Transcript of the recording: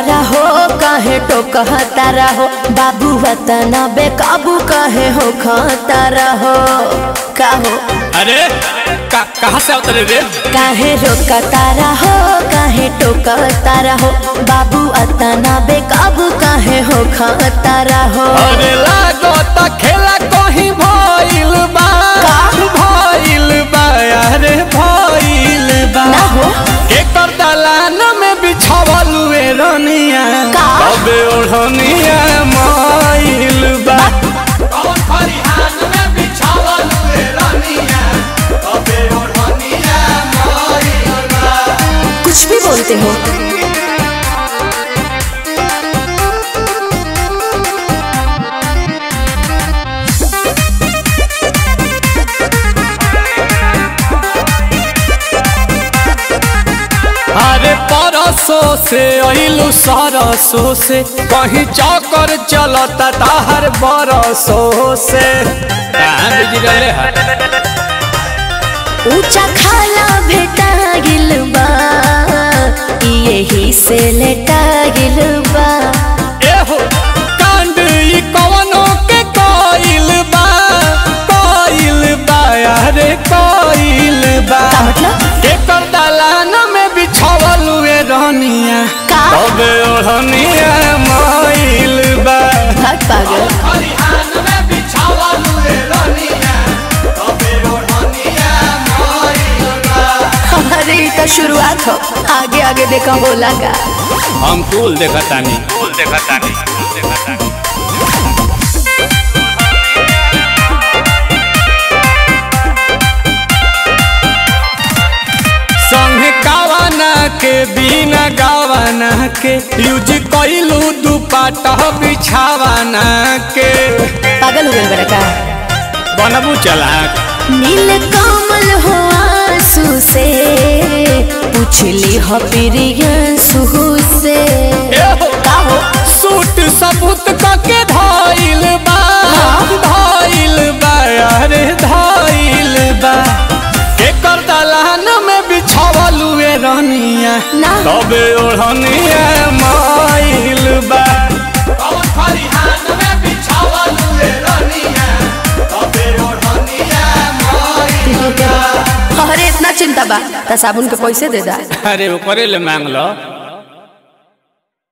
तारा हो कहे टोकतारा हो बाबू वतना बेकाबू कहे हो तारा हो का हो अरे का, कहाँ से उतरे रे काहे रोकतारा हो काहे टोकतारा हो बाबू अतना बेकाबू काहे हो तारा हो अरे लागो त खेला कहीं भइल बा भइल बा अरे भइल बा ना हो एकर दलान में बिछावल वे रनिया का? तबे ओढ़निया माइल बा कौन खरिहान में बिछावल वे रनिया तबे ओढ़निया माइल बा कुछ भी बोलते हो अरे परसों से अइलू सरसों से कहीं चौकर चलता ताहर बरसों से कहाँ बिजी रहले है ऊंचा खाला भेटा गिल बा यही से लेटा गिल बा एहो कांड ई कवनो के कइल बा कइल बा अरे कइल बा का मतलब एकर दलान में बिछावल वे रनिया का? तबे ओढ़निया माइल बा भाग पागल खरिहान में बिछावल वे रनिया तबे ओढ़निया माइल बा अरे ये तो शुरुआत हो आगे आगे देखा बोला का हम टूल देखतानी टूल देखतानी टूल देखतानी संग गावाना के बिना गावाना के यूज कइलू दुपट्टा बिछावाना के पागल हो गए बड़ा का बनबू चलाक नील कमल हो आंसू से पूछली हो प्रियंसु से एहो का हो सूट सबूत कके धाइल बा धाइल बा अरे धाइल बा एकर दलान में बिछावल वे रनिया ना तबे ओढ़निया माइल बा कौन खरिहान में बिछावल वे रनिया तबे ओढ़निया माइल अरे इतना चिंता बा त साबुन के पैसे दे दा अरे ऊपरे ले मांग लो